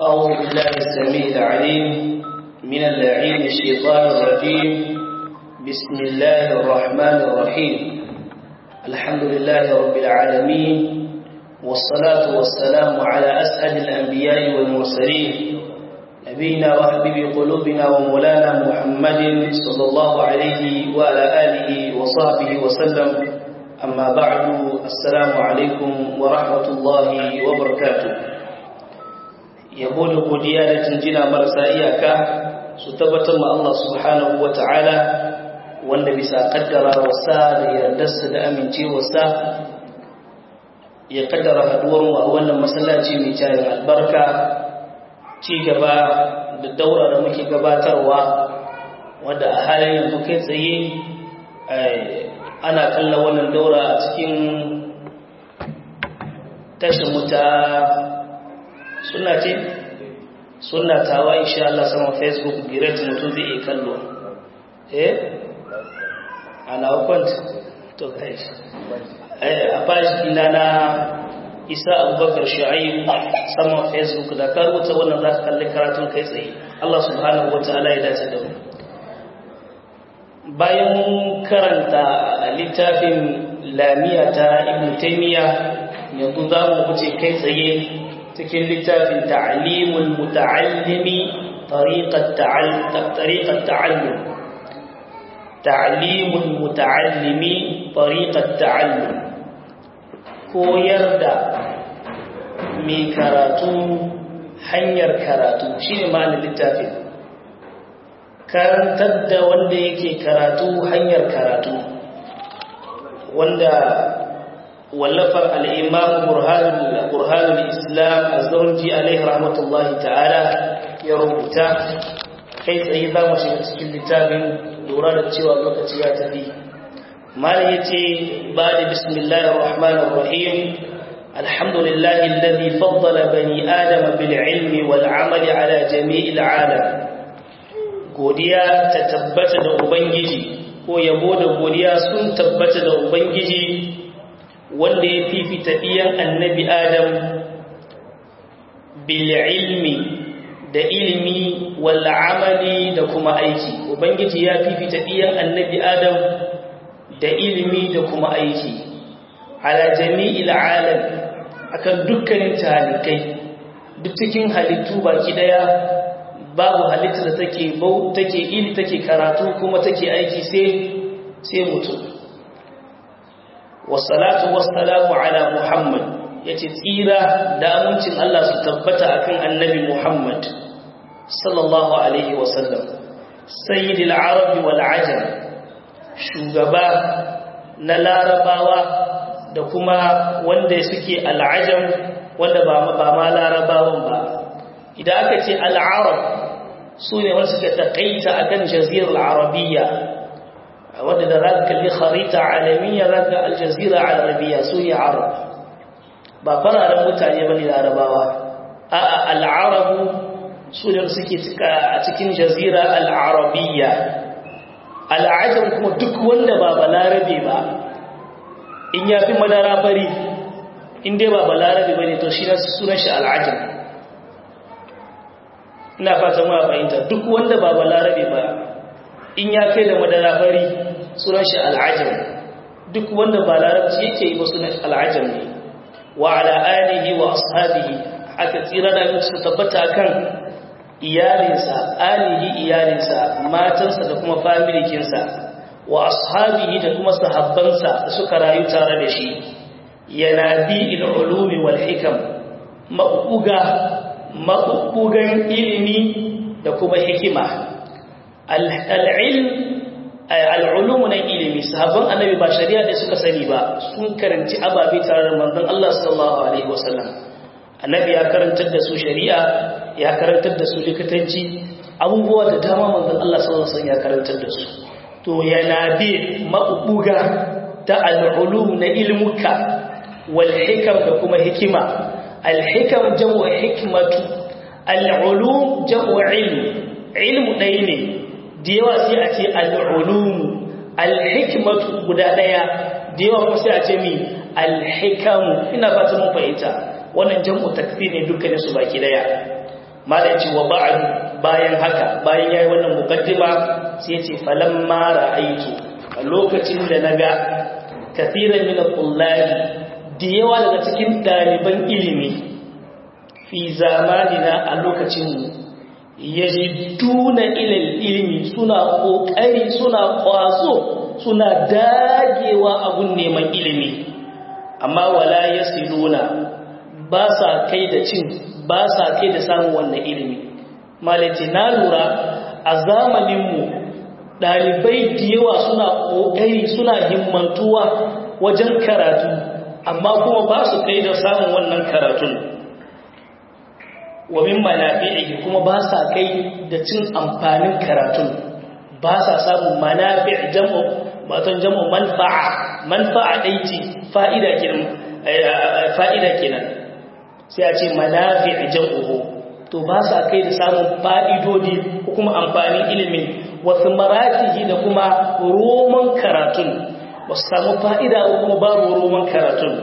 أعوذ بالله السميع العليم من اللعين الشيطان الرجيم بسم الله الرحمن الرحيم الحمد لله رب العالمين والصلاة والسلام على أسعد الأنبياء والمرسلين نبينا وحبيب قلوبنا ومولانا محمد صلى الله عليه وعلى آله وصحبه وسلم أما بعد السلام عليكم ورحمة الله وبركاته yabo da godiya da jinjina marasa iyaka su tabbatar ma Allah subhanahu wa ta'ala wanda bisa kaddara wasa da yardarsa da amincewarsa ya kaddara haduwar mu a wannan masallaci mai tarin albarka ci gaba da daura da muke gabatarwa wadda a halin yanzu kai tsaye ana kalla wannan daura a cikin tashin wuta suna ce suna tawa insha Allah sama facebook direct mutum zai iya kallo eh ana kwant to kai a bashi ina na isa abubakar shu'aib sama facebook da ka rubuta wannan za ka kalli karatun kai tsaye Allah subhanahu wataala ya dace da mu bayan karanta littafin lamiya ta ibn taymiya yanzu za mu wuce kai tsaye cikin littafin ta'limul muta'allimi tariqat ta'allum ta'limul muta'allimi tariqat ta'allum koyar da mai karatu hanyar karatu shine ma'anar littafin karantar da wanda yake karatu hanyar karatu wanda wallafar al'imam burhanul islam a zaunji alaihi rahmatullahi ta'ala ya rubuta kai tsaye za mu shiga cikin littafin lura da cewa lokaci ya tafi mala ya ce ba da bismillahir rahmanir rahim alhamdulillahi alladhi faddala bani adama bil ilmi wal amali ala jami'il alam godiya ta tabbata da ubangiji ko yabo da godiya sun tabbata da ubangiji wanda ya fifita ɗiyan annabi adam bil ilmi da ilimi wal amali da kuma aiki ubangiji ya fifita ɗiyan annabi adam da ilimi da kuma aiki ala jami'il alam akan dukkanin talikai duk cikin halittu baki daya babu halitta da take bau take ili take karatu kuma take aiki sai sai mutum wassalatu wassalamu ala muhammad yace tsira da amincin Allah su tabbata akan annabi muhammad sallallahu alaihi wasallam sayyidil arabi wal ajam shugaba na larabawa da kuma wanda suke al'ajam wanda ba ba ma larabawan ba idan aka ce al'arab su ne wanda suka taƙaita akan jazirar arabiyya wadda da za ka kalli kharita alamiyya za ka aljazira arabiya su ne arab ba fararen mutane ba ne larabawa a al'arabu su ne suke a cikin jazira al'arabiyya al'ajam kuma duk wanda ba balarabe ba in ya fi madara bari in dai ba balarabe ba ne to shi sunan shi al'ajam ina fata ma fahimta duk wanda ba balarabe ba in ya kai da madara fari sunan shi al'ajam duk wanda ba larabci yake yi ba sunan al'ajam ne wa ala alihi wa ashabihi aka tsira da mutu tabbata kan iyalinsa alihi iyalinsa matansa da kuma familikinsa wa ashabihi da kuma sahabbansa da suka rayu tare da shi yana bi il ulumi wal hikam mabuga mabugan ilimi da kuma hikima al-ilm al'ulumu na ilimi sahabban annabi ba shari'a da suka sani ba sun karanci ababe tare da manzon Allah sallallahu alaihi wasallam annabi ya karantar da su shari'a ya karantar da su likitanci abubuwa da dama manzon Allah sallallahu alaihi wasallam ya karantar da su to yana bi mabuga ta al'ulum na ilmuka wal hikam da kuma hikima al hikam jam'u hikmatu al ulum jam'u ilm ilmu dai ne da yawa sai a ce al'ulumu alhikmatu guda ɗaya da yawa kuma sai a ce mi alhikamu ina fata mun fahimta wannan jam'u takfir ne dukkanin su baki daya malai ce wa ba'd bayan haka bayan yayi wannan mukaddima sai ce falamma ra'aytu a lokacin da naga kathiran min al-qullabi da yawa daga cikin daliban ilimi fi zamanina a lokacin mu yajiduna ila ilimi suna kokari suna kwaso suna dagewa abun neman ilimi amma wala yasiluna ba sa kai da cin ba sa kai da samun wannan ilimi malaci na lura a zamaninmu ɗalibai da yawa suna ƙoƙari suna himmantuwa wajen karatu amma kuma ba su kai da samun wannan karatun wa min manafi'i kuma ba sa kai da cin amfanin karatun ba sa samun manafi' jam'u matan jam'u manfa'a manfa'a dai ce fa'ida kenan fa'ida kenan sai a ce manafi' jam'uhu to ba sa kai da samun fa'idodi ko kuma amfanin ilimin wasu maratihi da kuma roman karatun ba su samu fa'ida ko kuma babu roman karatun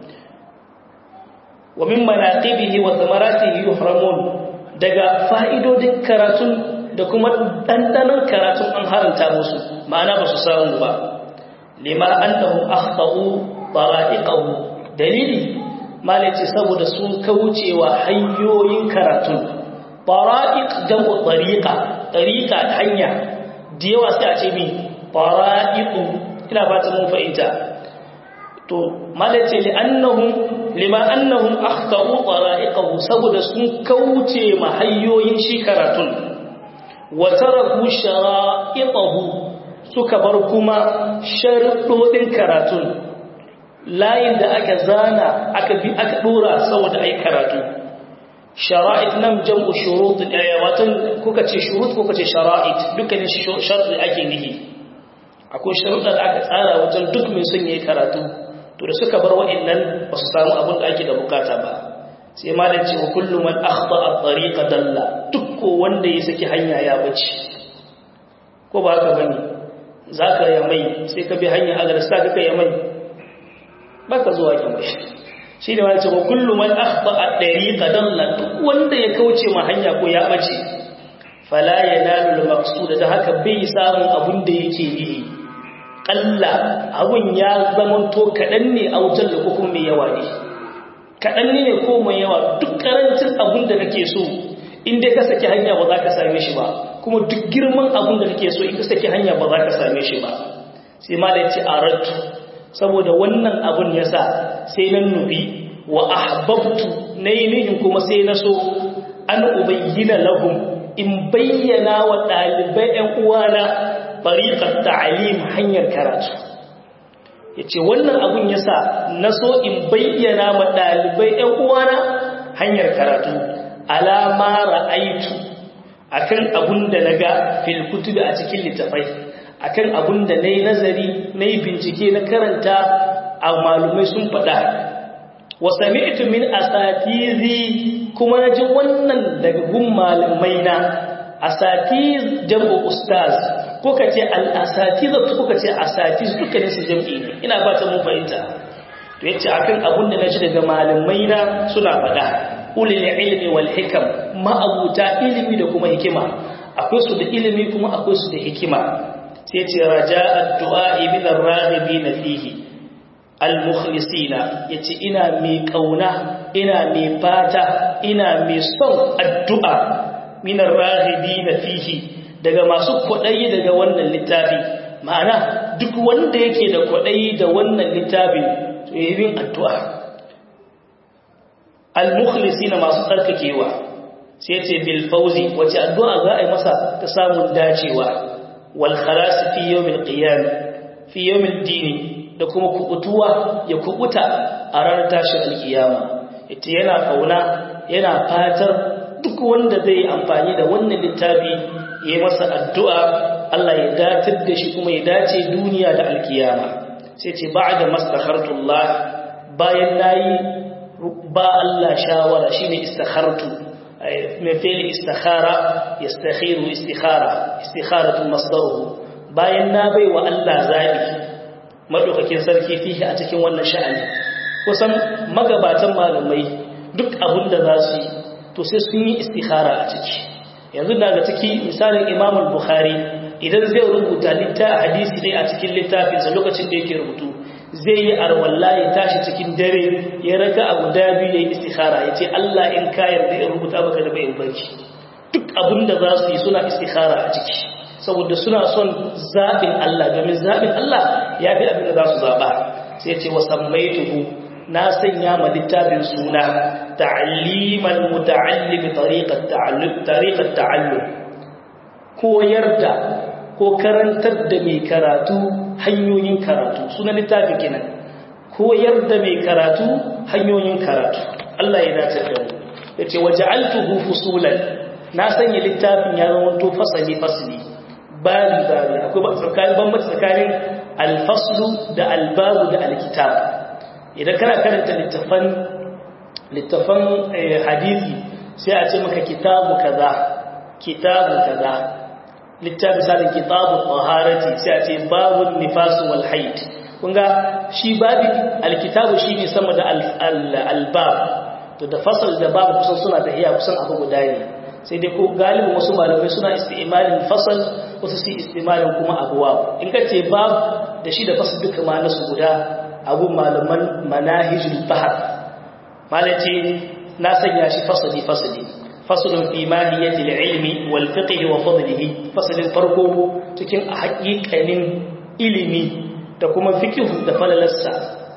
wa min manaqibihi wa thamaratihi yuhramun daga fa'idodin karatun da kuma dandanan karatun an haranta musu ma'ana ba su samu ba lima annahum akhtau tara'iqahu dalili malaci saboda sun kaucewa hanyoyin karatun fara'iq jam'u tariqa tariqa hanya da yawa sai a ce mi fara'iqu ina ba ta mun fahimta to malaci li annahum lima annahum akhtau tara'iqahu saboda sun kauce ma hanyoyin shi karatun wa taraku shara'iqahu suka bar kuma sharuɗoɗin karatun layin da aka zana aka bi aka dora saboda ai karatu shara'it nan jam'u shurut watan kuka ce shurut kuka ce shara'it dukkanin shar'i ake nihi akwai sharuɗa da aka tsara wajen duk mai son yayi karatu to da suka bar wa'annan ba su samu abin da ake da bukata ba sai malam ce wa kullu man akhta at-tariqa dalla duk ko wanda ya saki hanya ya bace ko ba haka bane zaka ya mai sai ka bi hanya agar sa ka ya mai baka zuwa kin bashi shi ne wani cewa kullu man akhta at-tariqa dalla duk wanda ya kauce ma hanya ko ya bace fala yanalu al-maqsud da haka bai samu abun da yake yi kalla abun ya zamanto kadan ne a wutar da kuma mai yawa ne kadan ne ko mai yawa duk karancin abun da kake so in dai ka saki hanya ba za ka same shi ba kuma duk girman abun da kake so in ka saki hanya ba za ka same shi ba sai ma da ce aratu saboda wannan abun ya sa sai na nufi wa ahbabtu na yi nihin kuma sai na so an ubayyana lahum in bayyana wa ɗalibai ‘yan uwana bariƙar ta'alim hanyar karatu ya ce wannan abun ya sa na so in bayyana wa ɗalibai ‘yan uwana hanyar karatu alama ra'aitu akan abun da na ga filkutu a cikin littafai akan abun da na yi nazari na yi bincike na karanta a malumai sun faɗa wa sami'tu min asatizi kuma na ji wannan daga gun malumai na asatiz jam'u ustaz ko ka ce al-asatiz ko ka ce asatiz dukkanin su jam'i ne ina ba ta mun fahimta to yace akan abun da na ji daga malumai na suna faɗa ulil ilmi wal hikam ma'abuta ilimi da kuma hikima akwai su da ilimi kuma akwai su da hikima sai ce raja addu'a ibn ar-raghibin fihi al-mukhlisina yace ina mai kauna ina mai fata ina mai son addu'a min ar-raghibin fihi daga masu kwadayi daga wannan littafi ma'ana duk wanda yake da kwadayi da wannan littafin to yayin addu'a al-mukhlisina masu tsarkakewa sai ce bil fawzi wace addu'a za a yi masa ta samun dacewa wal khalas fi yawmil qiyam fi yawmil din da kuma kubutuwa ya kubuta a ranar tashin alkiyama ita yana kauna yana fatar duk wanda zai yi amfani da wannan littafi yayi masa addu'a Allah ya datar da shi kuma ya dace duniya da alkiyama sai ce ba'da mastakhartullah bayan nayi ba Allah shawara shine istakhartu من فعل استخارة يستخير استخارة استخارة مصدره bayan na bai wa Allah zabi madaukakin sarki fihi a cikin wannan sha'ani kusan magabatan malamai duk abin da za su yi to sai sun yi istikhara a ciki yanzu daga ciki misalin Imam al-Bukhari idan zai rubuta littafin hadisi ne a cikin littafinsa lokacin da yake rubutu zai yi arwalla ya tashi cikin dare ya raka abu da biyu ya yi istikhara ya ce Allah in ka yarda ya rubuta baka da bayan barci duk abin da za su yi suna istikhara a ciki saboda suna son zaɓin Allah domin zaɓin Allah ya fi abin da za su zaɓa sai ce wasan mai tuhu na sanya ma littafin suna ta'alliman muta'allimi tariqat ta'allum koyar da ko karantar da mai karatu hanyoyin karatu sunan littafin kenan koyar da mai karatu hanyoyin karatu Allah ya dace da mu yace waja'altuhu fusulan na sanya littafin ya zama to fasali fasali bali bali akwai tsakanin bambanci tsakanin alfaslu da albabu da alkitab idan kana karanta littafan littafan hadisi sai a ce maka kitabu kaza kitabu kaza littafi misalin kitabu taharati sai a ce babun nifas wal haid kunga shi babi alkitabu shine sama da albab to da fasal da babu kusan suna da iya kusan abu guda ne sai dai ko galibin wasu malamai suna istimalin fasal wasu su istimalin kuma abuwa in ka ce bab da shi da fasal duka ma nasu guda abu malaman manahijul bahar malace na sanya shi fasali fasali fasalin fi mahiyatil ilmi wal fiqh wa fadlihi fasalin farko cikin haƙiƙanin ilimi da kuma fiqh da falalarsa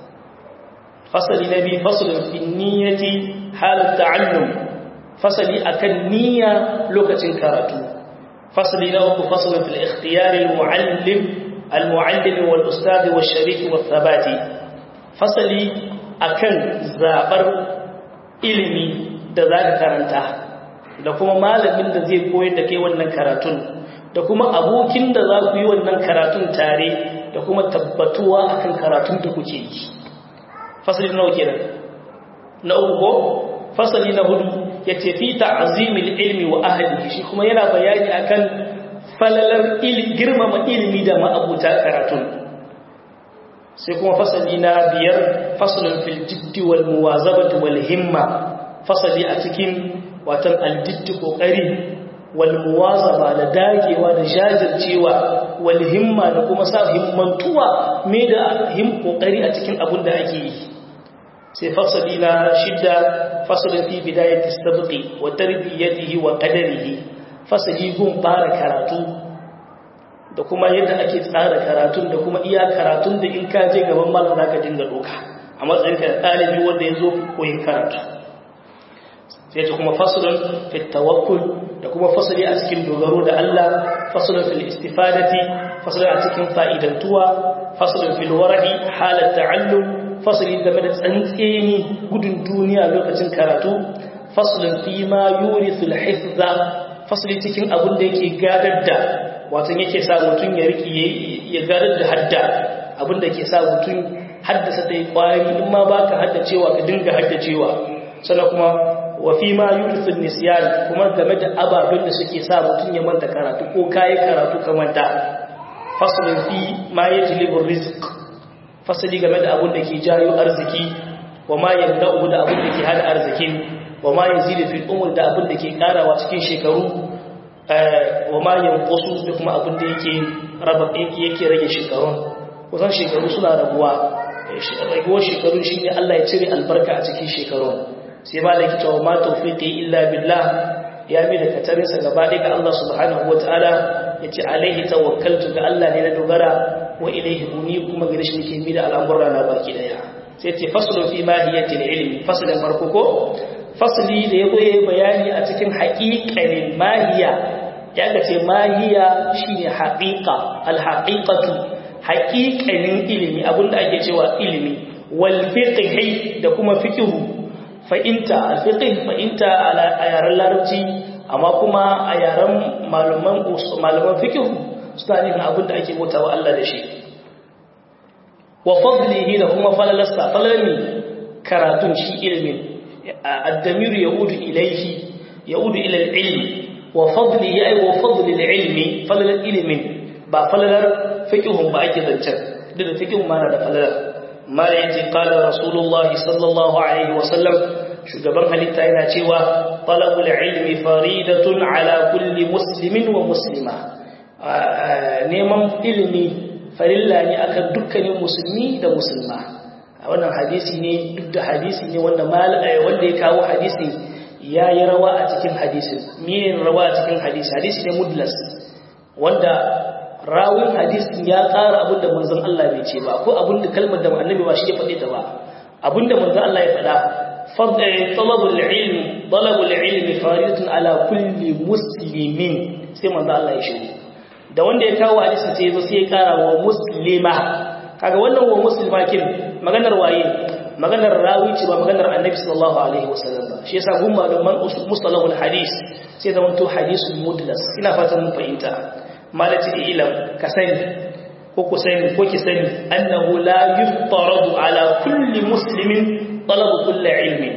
fasali nabi fasalin fi niyyati halat ta'allum fasali akan niyya lokacin karatu fasali na uku fasalin fil ikhtiyar al muallim al muallim wal ustad wal sharik wal thabati fasali akan zabar ilimi da zaka karanta da kuma malamin da zai koyar da kai wannan karatun da kuma abokin da za ku yi wannan karatun tare da kuma tabbatuwa akan karatun da kuke yi fasali nawa kenan na uku ko fasali na hudu yace fi ta'zimil ilmi wa ahlihi shi kuma yana bayani akan falalar ilmi girmama ilimi da ma'abuta karatun sai kuma fasali na biyar faslun fil jiddi wal muwazabati wal himma fasali a cikin watan aljiddi kokari wal muwazaba da dagewa da jajircewa wal himma da kuma sa himmantuwa me da him kokari a cikin abin da ake yi sai fasali na shidda fasalin fi bidayati sabqi wa tarbiyatihi wa qadarihi fasali gun fara karatu da kuma yadda ake tsara karatun da kuma iya karatun da in ka je gaban malam zaka dinga doka a matsayin ka ɗalibi wanda ya zo koyin karatu sai ta kuma fasalin fi tawakkul da kuma fasali a cikin dogaro da Allah fasalin fil istifadati fasalin a cikin fa'idantuwa fasalin fil wara'i halat ta'allum fasalin game da tsantseni gudun duniya lokacin karatu fasalin fi ma yurisul hifza fasali cikin abin da yake gadar da watan yake sa mutum ya riki ya gadar da hadda abin da ke sa mutum haddasa ta yi kwari in ma baka haddacewa ka dinga haddacewa sannan kuma wa fi ma yurisul nisyan kuma game da ababen da suke sa mutum ya manta karatu ko kai karatu ka manta fasalin fi ma yajlibu rizq fasali game da abin da ke jayo arziki wa ma yamda'u da abin da ke hada arzikin wa ma yazidu fil umur da abin da ke karawa cikin shekaru wa ma yanqusu da kuma abin da yake raba yake rage shekarun kusan shekaru suna rabuwa raguwar shekaru shine Allah ya cire albarka a cikin shekarun sai ma da kitawa ma tawfiqi illa billah ya mi da katarinsa gaba ɗaya ga Allah subhanahu wataala yace alaihi tawakkaltu ga Allah ne na dogara wa ilaihi uni kuma gare shi nake mi da al'amura na baki daya sai ce faslu fi mahiyatil ilmi faslin farko ko fasli da yazo yayi bayani a cikin haqiqanin mahiya ya ga ce mahiya shine haqiqa al haqiqatu haqiqanin ilimi abinda ake cewa ilimi wal fiqhi da kuma fiqhu fa inta al fiqh fa inta ala ayaran larabci amma kuma a yaran malaman malaman fiqh suna nufin abin da ake bauta wa Allah da shi wa fadlihi da kuma falalasta falalmi karatun shi ilimin addamiru yaudu ilaihi yaudu ila ilmi wa fadlihi ay wa fadli ilmi falalar ilimin ba falalar fiqhun ba ake zancen duk da fiqhun ma na da falalar ma yaji qala rasulullah sallallahu alaihi wa sallam shugaban halitta yana cewa talabul ilmi faridatun ala kulli muslimin wa muslima neman ilimi farilla ne akan dukkanin musulmi da musulma wannan hadisi ne duk da hadisi ne wanda wanda ya kawo hadisi ya yi rawa a cikin hadisin miyin rawa a cikin hadisi hadisi ne mudlas wanda rawin hadisin ya ƙara abin da manzon Allah bai ce ba ko abin da kalmar da annabi ba shi ya faɗe ta ba abin da manzon Allah ya faɗa talabul ilmi talabul ilmi faridatun ala kulli muslimin sai manzon Allah ya shigo da wanda ya kawo hadisin sai ya zo sai ya ƙara wa muslima kaga wannan wa muslima kin maganar waye maganar rawi ce ba maganar annabi sallallahu alaihi wasallam ba shi yasa gun malaman mustalahul hadis sai da wanto hadisul mudlas ina fatan mun fahimta malati ilam ka sani ko ku sani ko ki sani annahu la yuftaradu ala kulli muslimin talabu kulli ilmi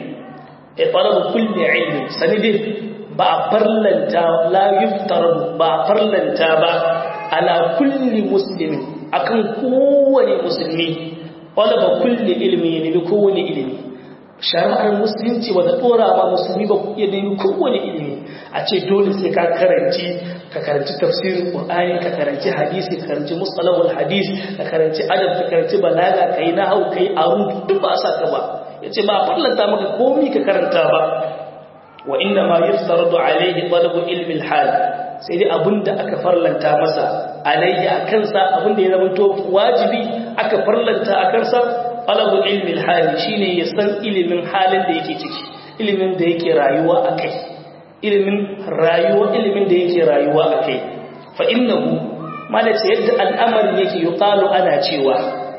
e talabu kulli ilmi sanidin ba a farlanta la yuftaradu ba a farlanta ba ala kulli muslimin akan kowane musulmi talaba kulli ilmi ne bi kowane ilimi shari'ar musulunci wadda dora ba musulmi ba ya nemi kowane ilimi a ce dole sai ka karanci ka karanci tafsirin qur'ani ka karanci hadisi ka karanci mustalahul hadis ka karanci adab ka karanci balaga kai nahwu kai arud duk ba sa ka ba yace ba farlanta maka komai ka karanta ba wa inna ma yaftaradu alayhi talabu ilmi al-hal sai dai abinda aka farlanta masa alayhi akan sa abinda ya zama to wajibi aka farlanta akan sa talabu ilmi al-hal shine ya san ilimin halin da yake ciki ilimin da yake rayuwa akai ilimin rayuwa ilimin da yake rayuwa akai fa innahu malace yadda al'amarin yake yuqalu ana cewa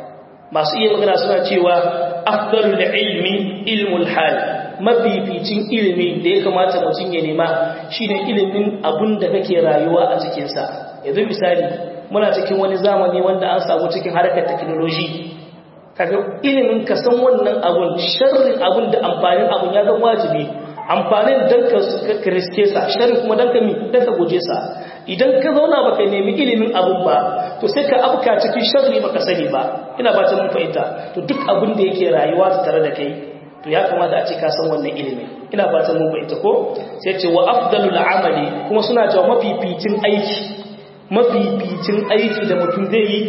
masu iya magana suna cewa afdalul ilmi ilmul hal mafificin ilimi da ya kamata mutum ya nema shine ilimin abun da kake rayuwa a cikin sa yanzu misali muna cikin wani zamani wanda an samu cikin harkar technology kaga ilimin ka san wannan abun sharrin abun da amfanin abun ya zama wajibi amfanin dan ka riske sa sharri kuma dan ka mi dan ka guje sa idan ka zauna baka nemi ilimin abun ba to sai ka afka cikin sharri baka sani ba ina ba ta mun fahimta to duk abun da yake rayuwa tare da kai to ya kamata a ce ka san wannan ilimin ina ba ta mun fahimta ko sai ce wa afdalul amali kuma suna cewa mafificin aiki mafificin aiki da mutum zai yi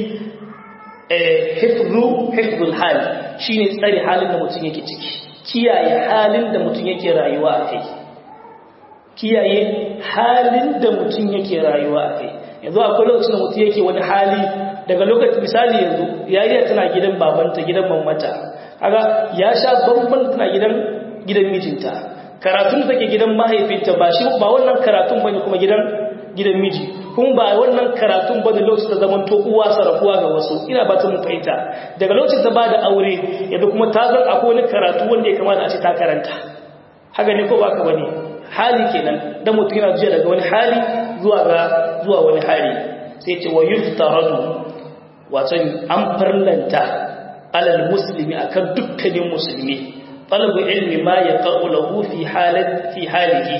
hifzu hifzul hal shine tsare halin da mutum yake ciki kiyaye halin da mutum yake rayuwa a kai kiyaye halin da mutum yake rayuwa a kai yanzu akwai lokacin da mutum yake wani hali daga lokacin misali yanzu yariya tana gidan babanta gidan mamata kaga ya sha bamban tana gidan gidan mijinta karatun take gidan mahaifinta ba shi ba wannan karatun bane kuma gidan gidan miji kun ba wannan karatun ba da lokacin da zaman to uwa sarafuwa ga wasu ina ba ta mun fahimta daga lokacin da ba da aure yadda kuma ta zan akwai wani karatu wanda ya kamata a ce ta karanta haka ne ko ba ka bane hali kenan dan mutum yana zuwa daga wani hali zuwa ga zuwa wani hali sai ce wa yuftaradu wato an farlanta alal muslimi akan dukkanin musulmi talabu ilmi ma yaqulu lahu fi halat fi halihi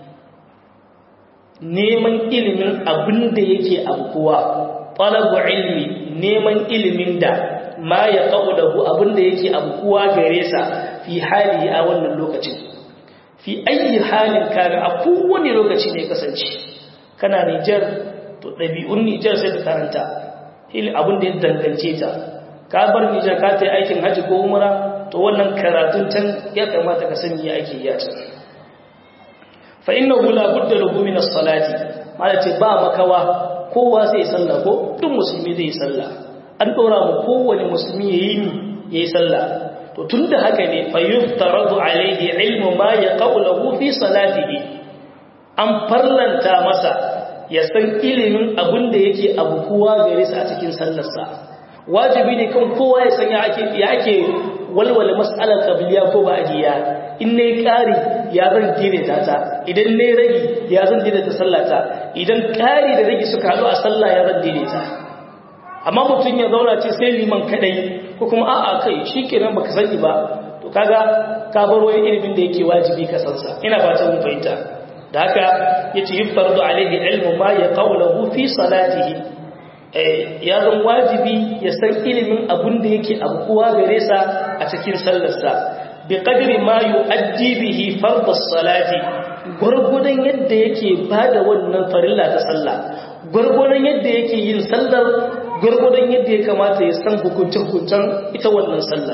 neman ilimin abin da yake abuwa talabu ilmi neman ilimin da ma ya qawluhu abin da yake abuwa gare sa fi hali a wannan lokacin fi ayi halin kana a kowane lokaci ne kasance kana Niger to dabi'un Niger sai ka karanta il abin da ya dangance ta ka bar Niger ka tayi aikin haji ko umra to wannan karatun can ya kamata ka sani ya ake yi a can fa innahu la budda lahu min as-salati malace ba makawa kowa zai sallah ko duk musulmi zai sallah an dora mu kowane musulmi yayi ni yayi sallah to tunda haka ne fa yuftaradu alayhi ilmu ma yaqulu fi salatihi an farlanta masa ya san ilimin abin da yake abu kowa gare sa a cikin sallarsa wajibi ne kan kowa ya san ya ake ya ake walwala mas'alar qabliya ko ba'diya in ne kari ya zan daidaita ta idan ne ragi ya zan daidaita sallata idan kari da ragi suka haɗu a sallah ya zan daidaita amma mutum ya zauna ce sai liman kadai ko kuma a'a kai shikenan baka sani ba to kaga ka bar wani ilimin da yake wajibi ka san sa ina fata mun fahimta da haka yace yuftardu alaihi ilmu ma yaqulu fi salatihi ya zan wajibi ya san ilimin abun da yake abuwa gare sa a cikin sallarsa bi qadri ma yu'addi bihi fardhu salati gurgudan yadda yake bada wannan farilla ta sallah gurgudan yadda yake yin sallar gurgudan yadda ya kamata ya san hukuncin hukuncin ita wannan sallar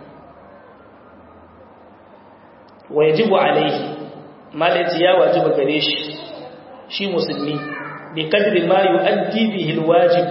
wa yajibu alaihi malaci ya wajiba gare shi shi musulmi bi kadri ma yu'addi bihi alwajib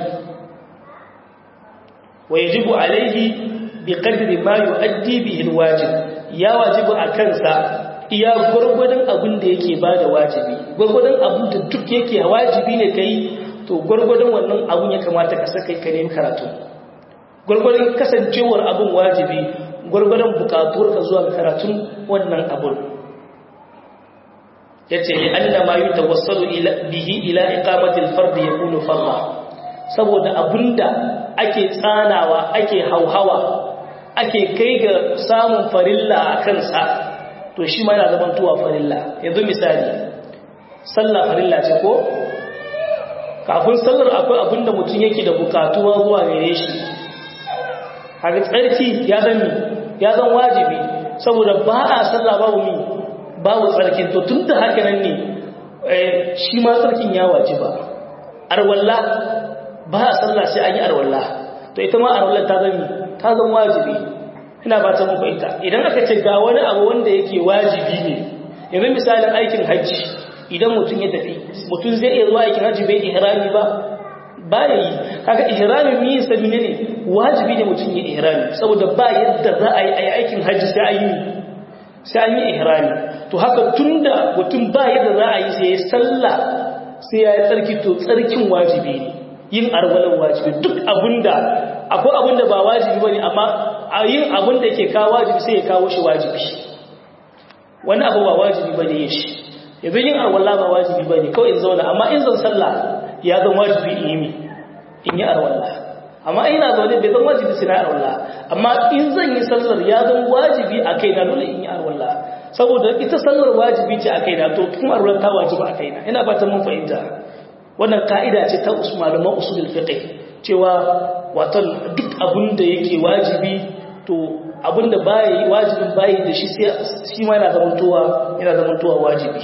wa yajibu alaihi bi kadri ma yu'addi bihi alwajib ya wajibu akan sa iya gurgurdan abin da yake bada wajibi gurgurdan abin da duk yake wajibi ne kai to gurgurdan wannan abun ya kamata ka saka ka nemi karatu gurgurdan kasancewar abun wajibi gurgurdan bukatuwar ka zuwa karatun wannan abun yace li anna ma yutawassalu ila bihi ila iqamati al-fard yakunu farda saboda abunda ake tsanawa ake hauhawa ake kai ga samun farilla akan sa to shi ma yana zaman tuwa farilla yanzu misali sallah farilla ce ko kafin sallar akwai abinda mutum yake da bukatuwa zuwa gare shi haka tsarki ya zan ya zan wajibi saboda ba a sallah babu mi babu tsarkin to tun da haka nan ne shi ma tsarkin ya wajiba arwalla ba a sallah sai an yi arwalla to ita ma arwalla ta zan ta zan wajibi ina ba ta muku ita idan aka ce ga wani abu wanda yake wajibi ne yanzu misalin aikin hajji idan mutum ya tafi mutum zai iya zuwa aikin hajji bai ihrami ba ba ya yi kaga ihrami mi sabi ne wajibi ne mutum ya ihrami saboda ba yadda za a yi aikin hajji sai an yi sai an yi ihrami to haka tunda mutum ba yadda za a yi sai ya sallah sai ya yi tsarki to tsarkin wajibi ne yin arwalan wajibi duk abinda akwai abinda ba wajibi bane amma a yin abinda yake kawo wajibi sai ya kawo shi wajibi wani abu ba wajibi bane yin shi yanzu yin arwala ba wajibi bane kawai in zauna amma in zan sallah ya zan wajibi in yi in yi arwala amma ina zaune bai zan wajibi sai na arwala amma in zan yi sallar ya zan wajibi a kaina dole in yi arwala saboda ita sallar wajibi ce a kaina to kuma arwala ta wajiba a kaina ina fatan mun fahimta wannan ka'ida ce ta malaman usulul fiqh cewa wato duk abin da yake wajibi to abin da baya wajibin bayi da shi sai shi ma yana zamantowa yana zamantowa wajibi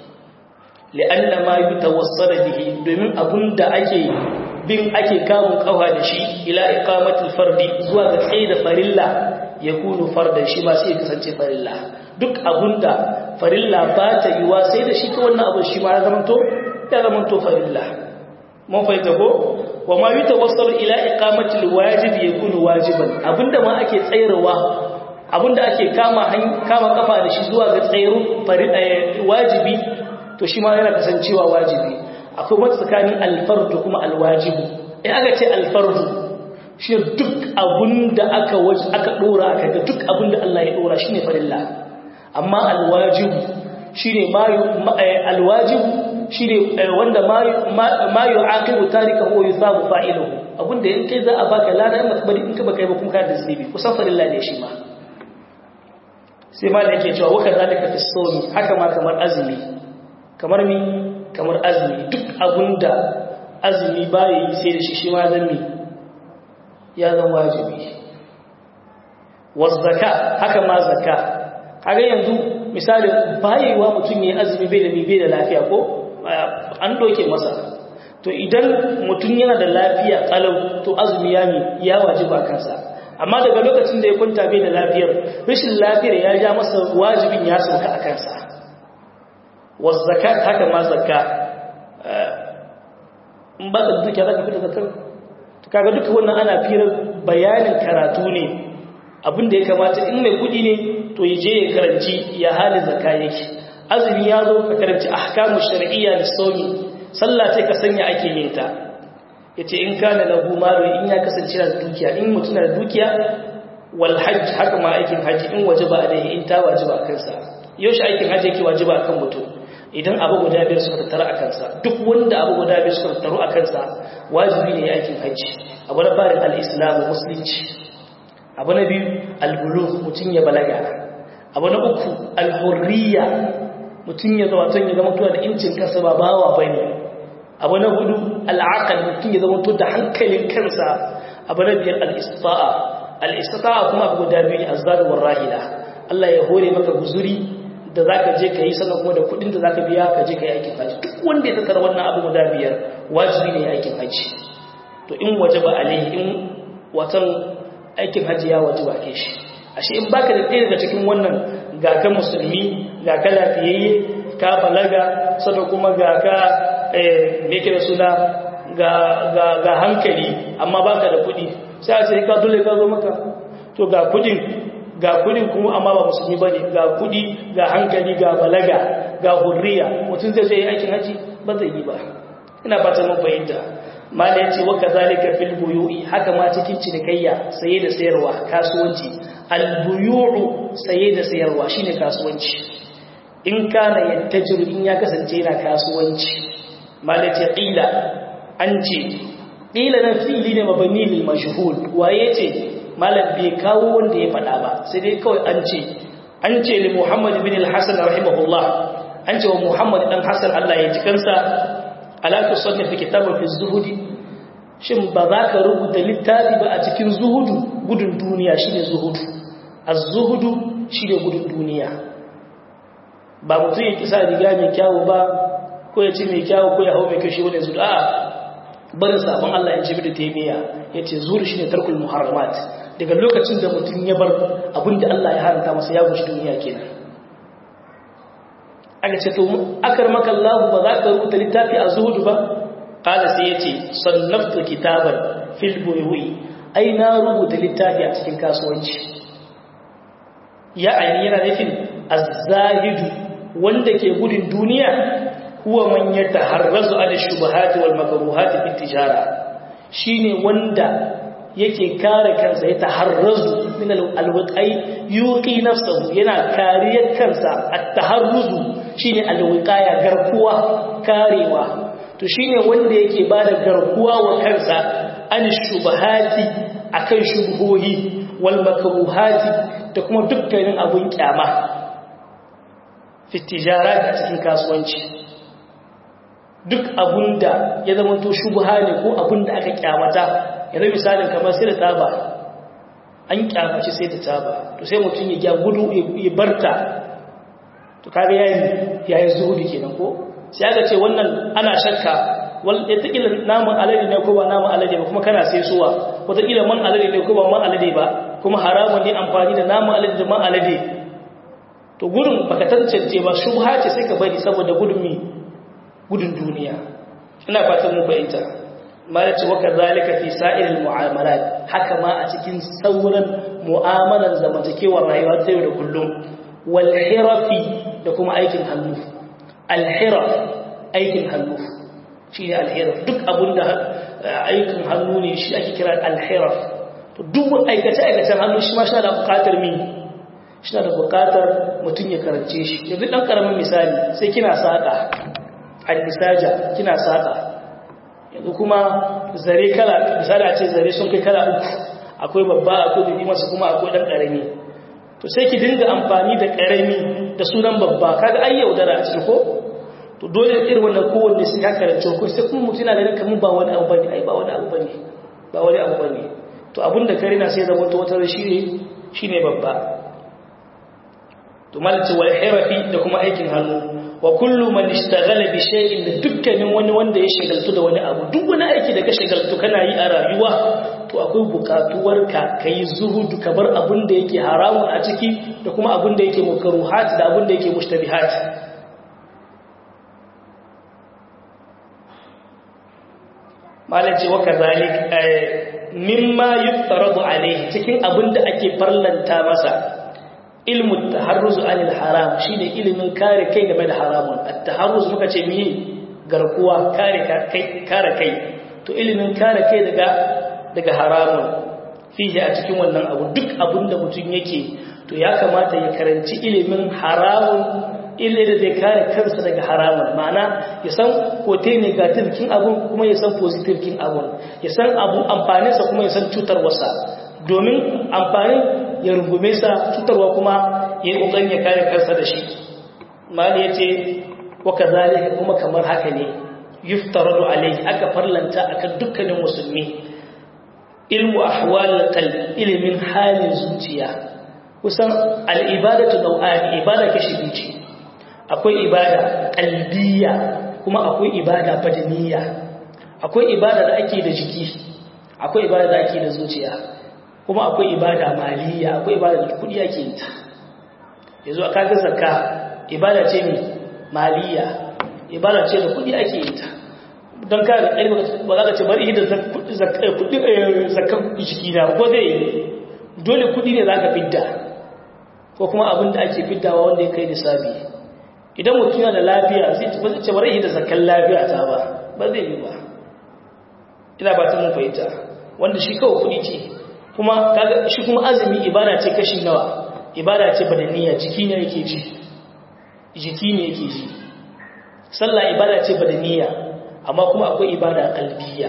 li'anna ma yutawassala bihi domin abin da ake bin ake kamun kawa da shi ila iqamatul fardi zuwa ga tsaye da farilla yakunu fardan shi ma sai ya kasance farilla duk abin da farilla ba ta yiwa sai da shi ta wannan abu shi ma ya zamanto ya zama to farilla mun fahimta ko wa ma yutawassalu ila iqamati alwajib yakunu wajiban abinda ma ake tsayarwa abinda ake kama kama kafa da shi zuwa ga tsayarun farilla wajibi to shi ma yana kasancewa wajibi akwai wata tsakanin alfardu kuma alwajibu in aka ce alfardu shi duk abinda aka aka dora aka ga duk abinda Allah ya dora shine farilla amma alwajibu shine ma alwajibu shi ne wanda ma yi aqibu tarika ko yusabu fa'iluhu abinda in kai za a baka lada in bari in ka baka yi ba kuma ka da zunubi kusan farilla ne shi ma sai ma da yake cewa waka zalika fi sawmi haka ma kamar azumi kamar mi kamar azumi duk abinda azumi baya yi sai da shi shi ma zan mi ya zan wajibi was zakka haka ma zakka kaga yanzu misali bayewa mutum ya azumi bai da mi bai da lafiya ko an doke masa to idan mutum yana da lafiya kalau to azumi ya mi ya wajiba kansa amma daga lokacin da ya kwanta bai da lafiyar rashin lafiyar ya ja masa wajibin ya sauka a kansa wasu zakat haka ma zakka in ba da dukiya za ka fita zakar kaga duka wannan ana firar bayanin karatu ne abinda ya kamata in mai kudi ne to ya je ya karanci ya halin zakka yake azumi ya zo ka karanci ahkamu shar'iyya da sauni sallah ce ka sanya ake yin ta yace in kana lahu malu in ya kasance da dukiya in mutum da dukiya wal hajj haka ma aikin haji in wajaba alaihi in ta wajaba kansa yaushe aikin haji yake wajaba kan mutum idan abu guda biyar suka tattara a kansa duk wanda abu guda biyar suka tattaru a kansa wajibi ne aikin haji abu na farin al-islamu musulunci abu na biyu al-bulugh mutum ya balaga abu na uku al-hurriya mutum ya zama tun ya zama tuwa da incin kansa ba bawa bane abu na hudu al-aqal mutum ya zama da hankalin kansa abu na biyar al-istita'a al-istita'a kuma abu guda biyu azzad war rahila Allah ya hore maka guzuri da za ka je ka yi sannan kuma da kudin da za ka biya ka je ka yi aikin haji duk wanda ya tattara wannan abu guda biyar wajibi ne ya aikin haji to in waje ba alaihi in watan aikin haji ya waje ba ke shi ashe in baka da ɗaya daga cikin wannan ga ka musulmi ga ka lafiyayye ka balaga sannan kuma ga ka me ke da suna ga hankali amma baka da kuɗi sai a ce ka dole ka zo maka to ga kudin ga kudin kuma amma ba musulmi bane ga kudi ga hankali ga balaga ga hurriya mutum zai zai aikin haji ba zai yi ba ina fata mun fahimta mala yace wa kadhalika fil buyu'i haka ma cikin cinikayya saye da sayarwa kasuwanci al buyu'u saye da sayarwa shine kasuwanci in kana yattajiru in ya kasance yana kasuwanci mala yace qila an ce qila na fili ne mabani lil majhul waye ce malam bai kawo wanda ya faɗa ba sai dai kawai an ce an ce li Muhammad bin al-Hasan rahimahullah an ce wa Muhammad dan Hasan Allah ya ji kansa ala tusanni fi kitabin fi zuhudi shin ba za ka rubuta littafi ba a cikin zuhudu gudun duniya shine zuhudu az-zuhudu shine gudun duniya ba mutum ya kisa riga mai kyawu ba ko ya ci mai kyawu ko ya hau mai kyau shi wani zuhudu a'a barin sabon Allah ya ce bi da taimiyya ya ce zuhudu shine tarkul muharramat daga lokacin da mutum ya bar abinda Allah ya haranta masa ya gushi duniya kenan aka ce to akar maka Allah ba za ka rubuta littafi a zuhudu ba kala sai yace sannaftu kitaban fil buyu'i ai na rubuta littafi a cikin kasuwanci ya aini yana nufin az-zahidu wanda ke gudun duniya huwa man yataharrazu ala shubuhati wal makruhati fi tijara shine wanda yake kare kansa ya taharrazu min alwiqai yuqi nafsuhu yana kariyar kansa at-taharruzu shine alwiqaya garkuwa karewa to shine wanda yake bada garkuwa wa kansa an shubahati akan shubuhohi wal makruhati da kuma dukkanin abun kyama fi tijarat a cikin kasuwanci duk abunda ya zama to shubha ne ko abunda aka kyamata yanzu misalin kamar sai da taba an kyamaci sai da taba to sai mutum ya gudu ya barta to kaga yayi yayi zuhudi kenan ko sai aka ce wannan ana shakka wal yatakila namun alade ne ko ba namun alade ba kuma kana sai suwa wataƙila man alade ne ko ba man alade ba kuma haramun ne amfani da namun alade da man alade to gudun baka tantance ba shubha ce sai ka bari saboda gudun mi gudun duniya ina fatan mun fahimta malaci waka zalika fi sa'iril mu'amalat haka ma a cikin sauran mu'amalan zamantakewar rayuwa ta yau da kullum wal hirafi da kuma aikin hannu al hiraf aikin hannu shine al hiraf duk abunda aikin hannu ne shi ake kira al hiraf to duk aikace aikacen hannu shi ma shi da bukatar mi shi da bukatar mutum ya karance shi yanzu dan karamin misali sai kina saka al misaja kina saka yanzu kuma zare kala misali a ce zare sun kai kala uku akwai babba akwai bibi masu kuma akwai dan karami to sai ki dinga amfani da karami da sunan babba kaga ai yaudara a cikin ko to dole irin wannan kowanne sai ka karance ko sai kuma mutum yana ganin kamar ba wani abu bane ai ba wani abu bane ba wani abu bane to abinda kare na sai zama to wata shine shine babba to malci wal hirafi da kuma aikin hannu wa kullu man ishtaghala bi shay'in da dukkanin wani wanda ya shagaltu da wani abu duk wani aiki da ka shagaltu kana yi a rayuwa to akwai bukatuwar ka kai zuhudu ka bar abin da yake haramun a ciki da kuma abin da yake makruhat da abin da yake mushtabihat malaci wa kazalik mimma yuftaradu alayhi cikin abin da ake farlanta masa ilmu taharruz anil haram shine ilimin kare kai game da haramun at-taharruz muka ce miye garkuwa kare kai kare kai to ilimin kare kai daga daga haramun fihi a cikin wannan abu duk abinda mutum yake to ya kamata ya karanci ilimin haramun ille da zai kare kansa daga haramun ma'ana ya san kote negative kin abun kuma ya san positive kin abun ya san abu amfaninsa kuma ya san cutarwarsa domin amfanin ya rungume sa cutarwa kuma ya yi ƙoƙarin ya kare kansa da shi mali ya ce waka zalika kuma kamar haka ne yuftaradu alaihi aka farlanta akan dukkanin musulmi ilmu ahwal qalb ilimin halin zuciya kusan al'ibadatu nau'ani ibada kashi biyu ce akwai ibada kalbiya kuma akwai ibada badaniya akwai ibada da ake da jiki akwai ibada da ake da zuciya kuma akwai ibada maliya akwai ibada da kudi ake yi ta yanzu a kaga zakka ibada ce mai maliya ibada ce da kudi ake yi ta don ka da ƙarfi ba za ka ce bari da zakkan jiki na ko zai dole kudi ne za ka fidda ko kuma abin da ake fiddawa wanda ya kai nisabi idan mutum yana da lafiya zai ce bari da zakkan lafiya ta ba ba zai yi ba ina ba ta mun fahimta wanda shi kawai kudi ce kuma shi kuma azumi ibada ce kashi nawa ibada ce badaniya jiki ne yake ji jiki ne yake ji sallah ibada ce badaniya amma kuma akwai ibada kalbiya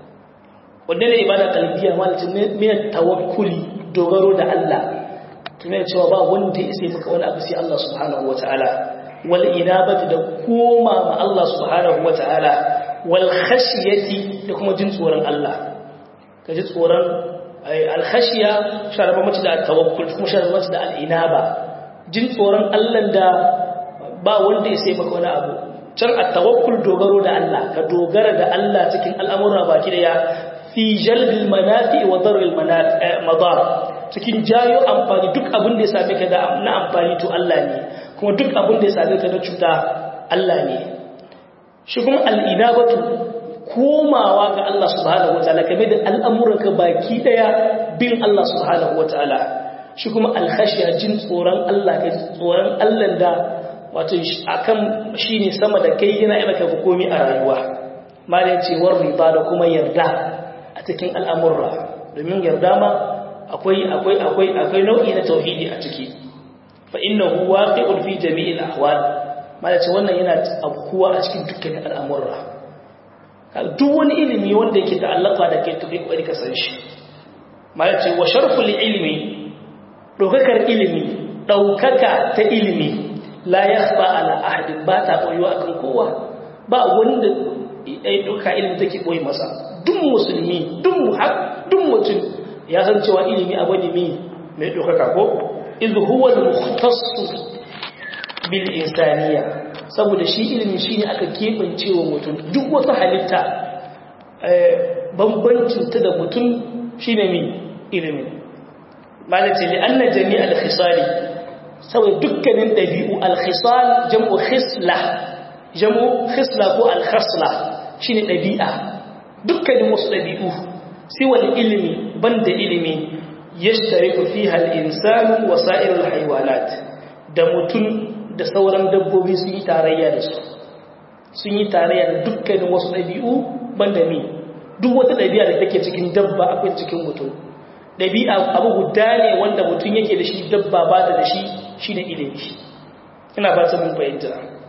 wanda ne ibada kalbiya malatin min tawakkuli dogaro da Allah tunai cewa ba wanda ya sai maka wani abu sai Allah subhanahu wataala wal inabati da koma ma Allah subhanahu wataala wal khashiyati da kuma jin tsoron Allah ka ji tsoron alkhashiya sharaba mace da tawakkul kuma sharaba mace da al'inaba jin tsoron Allah da ba wanda ya sai maka wani abu can at-tawakkul dogaro da Allah ka dogara da Allah cikin al'amura baki da ya fi jalbil manafi wa darril madar cikin jayo amfani duk abin da ya same ka da na amfani to Allah ne kuma duk abin da ya same ka na cuta Allah ne shi kuma al'inabatu komawa ga Allah subhanahu wataala kame da al'amuranka baki daya bin Allah subhanahu wataala shi kuma alkhashiya jin tsoron Allah ka tsoron Allah da wato akan shine sama da kai yana yi maka komi a rayuwa malai cewar riba da kuma yarda a cikin al'amurra domin yarda ma akwai akwai akwai akwai nau'i na tauhidi a ciki fa innahu waqi'un fi jami'il ahwal malai ce wannan yana abkuwa a cikin dukkanin al'amurra duk wani ilimi wanda yake ta'allaka da kai tafi kwari ka san shi malai ce wa sharful ilmi daukakar ilimi daukaka ta ilimi la yakhfa ala ahadin ba ta koyuwa akan kowa ba wanda ya dauka ilimi take koyi masa duk musulmi duk muhaq duk mutum ya san cewa ilimi abu ne mai daukaka ko idh huwa al-mukhtass bil insaniya saboda shi ilimi shine aka kebance wa mutum duk wata halitta bambancin ta da mutum shine mi ilimi malaci li anna jami'al khisali saboda dukkanin dabi'u al-khisal jam'u khisla jam'u khisla ko al-khasla shine dabi'a dukkanin wasu dabi'u sai wani ilimi banda ilimi yashtariku fiha al-insanu wa sa'irul haywanat da mutum da sauran dabbobi sun yi tarayya da su sun yi tarayya da dukkanin wasu ɗabi'u banda mi duk wata ɗabi'a da take cikin dabba akwai cikin mutum ɗabi'a abu guda ne wanda mutum yake da shi dabba ba da shi shi ne ilimi ina ba ta mun fahimta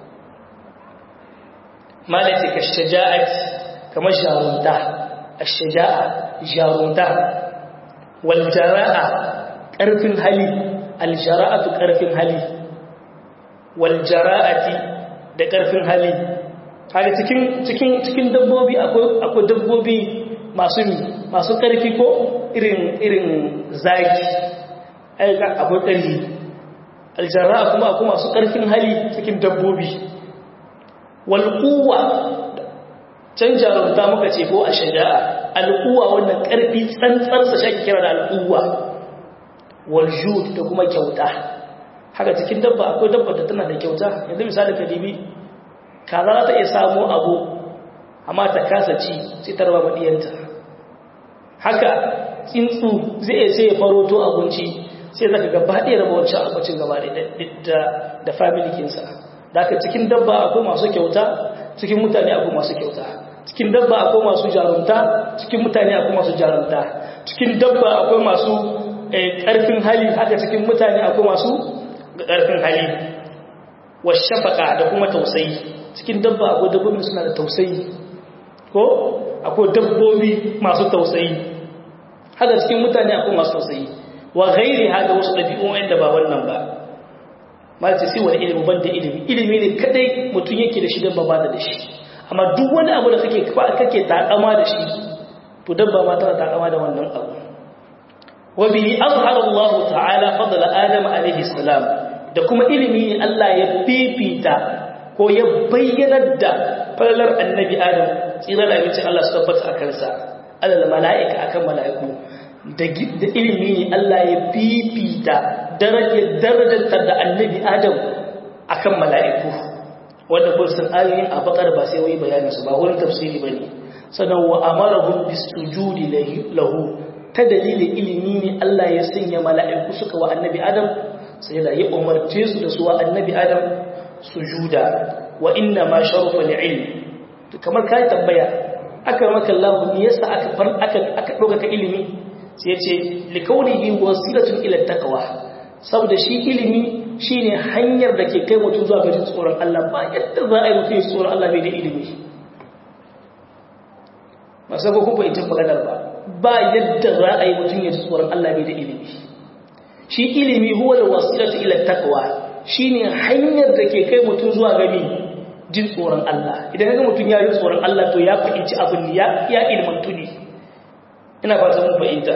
malace ka shaja'at kamar jarunta ash-shaja'a jarunta wal jara'a ƙarfin hali al-jara'atu ƙarfin hali waljara'ati da ƙarfin hali hali cikin cikin cikin dabbobi akwai akwai dabbobi masu masu ƙarfi ko irin irin zaki ai akwai ƙarfi aljara'a kuma akwai masu ƙarfin hali cikin dabbobi wal quwwa can jarumta muka ce ko a shaja'a al'uwa wannan ƙarfi tsantsarsa shi kira da al'uwa wal jud da kuma kyauta haka cikin dabba akwai dabba da tana da kyauta yanzu misali ka dibi kaza za ta iya samu abu amma ta kasa ci sai ta raba madiyanta haka tsuntsu zai iya sai ya faroto abinci sai zaka gaba ɗaya raba wancan abincin gaba da da family kinsa da haka cikin dabba akwai masu kyauta cikin mutane akwai masu kyauta cikin dabba akwai masu jarumta cikin mutane akwai masu jarumta cikin dabba akwai masu ƙarfin hali haka cikin mutane akwai masu ga ƙarfin hali wa shafaka da kuma tausayi cikin dabba akwai dabbobi suna da tausayi ko akwai dabbobi masu tausayi haka cikin mutane akwai masu tausayi wa gairi haka wasu ɗabi'un wanda ba wannan ba ma ce sai wani ilimi ban da ilimi ilimi ne kadai mutum yake da shi dabba ba da shi amma duk wani abu da kake kake takama da shi to dabba ma tana takama da wannan abu wa bihi azhara Allah ta'ala fadl Adam alayhi salam da kuma ilimi ne Allah ya fifita ko ya bayyana da falalar annabi Adam tsira da abinci Allah su tabbata a kansa alal mala'ika akan mala'iku da ilimi ne Allah ya fifita darajar darajar da annabi Adam akan mala'iku wanda kun san ayoyin a bakar ba sai wai bayanin su ba wurin tafsiri bane sannan wa amarahum bisujudi lahu ta dalilin ilimi ne Allah ya sanya mala'iku suka wa annabi Adam sai da ya umarce su da su wa annabi Adam sujuda wa inna ma sharafa li'ilm kamar kai tambaya aka maka Allah ne yasa aka far aka aka doka ka ilimi sai ya ce likaunihi wasilatun ila taqwa saboda shi ilimi shine hanyar da ke kai mutum zuwa ga tsoron Allah ba yadda za a yi mutum tsoron Allah bai da ilimi masu ko kuma ita maganar ba ba yadda za a yi mutum ya tsoron Allah bai da ilimi shi ilimi huwa da wasilatu ila taqwa shine hanyar da ke kai mutum zuwa ga jin tsoron Allah idan kaga mutum ya yi tsoron Allah to ya fahimci abin ya ya ilmantu ne ina fata mun fahimta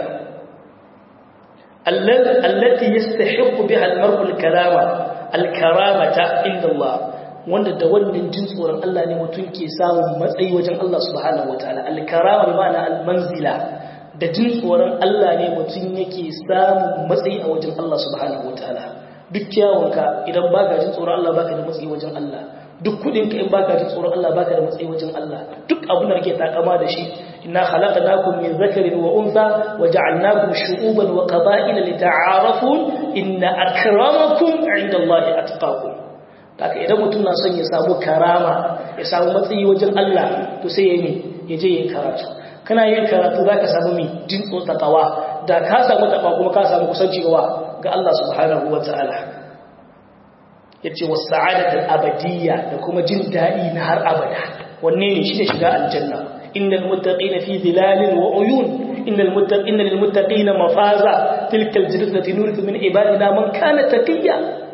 allati yastahiqu biha al-mar'u al-karama al-karamata inda Allah wanda da wannan jin tsoron Allah ne mutum ke samun matsayi wajen Allah subhanahu wataala al-karama bi ma'ana al-manzila da jin tsoron Allah ne mutum yake samun matsayi a wajen Allah subhanahu wataala duk kyawunka idan baka jin tsoron Allah baka da matsayi wajen Allah duk kudinka in baka jin tsoron Allah baka da matsayi wajen Allah duk abin da kake takama da shi inna khalaqnakum min dhakarin wa untha wa ja'alnakum shu'uban wa qaba'ila lita'arafu inna akramakum 'inda Allahi atqakum haka idan mutum na son ya samu karama ya samu matsayi wajen Allah to sai ya yi ya je yin karatu kana yin karatu zaka samu mi jin tsotsatawa da ka samu takawa kuma ka samu kusanci ga Allah subhanahu wa ta'ala yace was sa'adatul abadiyya da kuma jin dadi na har abada wanne ne shi ne shiga aljanna innal muttaqina fi dhilalin wa uyun innal muttaqina lil muttaqina mafaza tilkal jannatu nurithu min ibadina man kana taqiya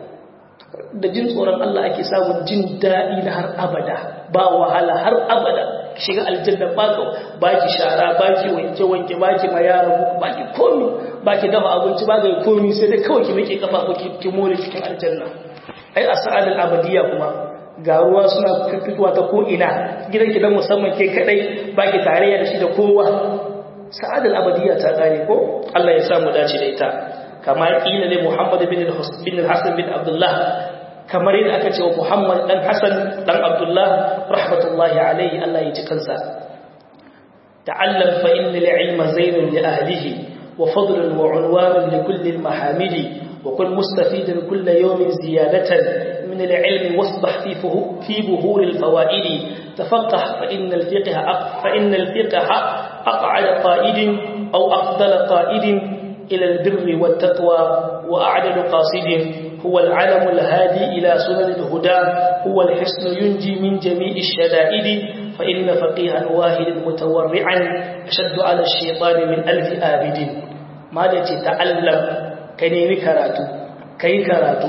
da jin tsoron Allah ake samun jin dadi na har abada ba wahala har abada shiga aljanna baka baki shara baki wanke wanke baki mayara baki komi baki dafa abinci baki komi sai dai kawai ki mike kafa ki ki more cikin aljanna ai a sa'adar abadiya kuma ga ruwa suna fitowa ta ko'ina gidan gidan musamman ke kadai ba ki tarayya da shi da kowa sa'adar abadiya ta kare ko Allah ya samu dace da ita kamar ila ne Muhammad bin Hassan bin Abdullah kamar yadda aka ce wa Muhammad dan Hassan dan Abdullah rahmatullahi alaihi Allah ya ji kansa ta'allam fa inna al-ilma zainun li ahlihi wa fadlun wa unwanun li kulli al-mahamidi وكن مستفيدا كل يوم زيادة من العلم واصبح في في بهور الفوائد تفقه فإن الفقه فإن الفقه أقعد قائد أو أفضل قائد إلى البر والتقوى وأعدل قاصد هو العلم الهادي إلى سنن الهدى هو الحسن ينجي من جميع الشدائد فإن فقيها واحد متورعا أشد على الشيطان من ألف آبد ماذا تتعلم ka nemi karatu ka yi karatu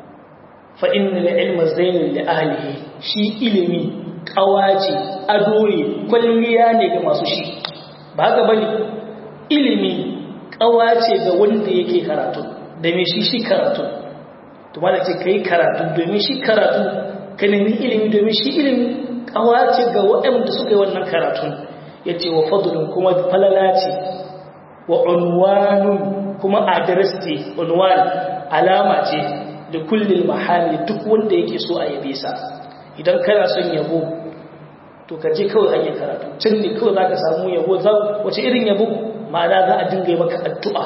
fa'in da ilma zainin da ahalihi shi ilimi ƙawace ado ne kwalliya ne ga masu shi ba haka bane ilimi ƙawace ga wanda yake karatu da mai shi shi karatu to ma da ce ka yi karatu domin shi karatu ka nemi ilimi domin shi ilimi ƙawace ga waɗanda suka yi wannan karatun ya ce wa fadulun kuma falala ce wa unwanun kuma adres ce unwan alama ce da kullum mahali duk wanda yake so a yabe sa idan kana son yabo to ka je kawai hanyar karatu can ne kawai za ka samu yabo wace irin yabo ma'ana za a dinga yi maka addu'a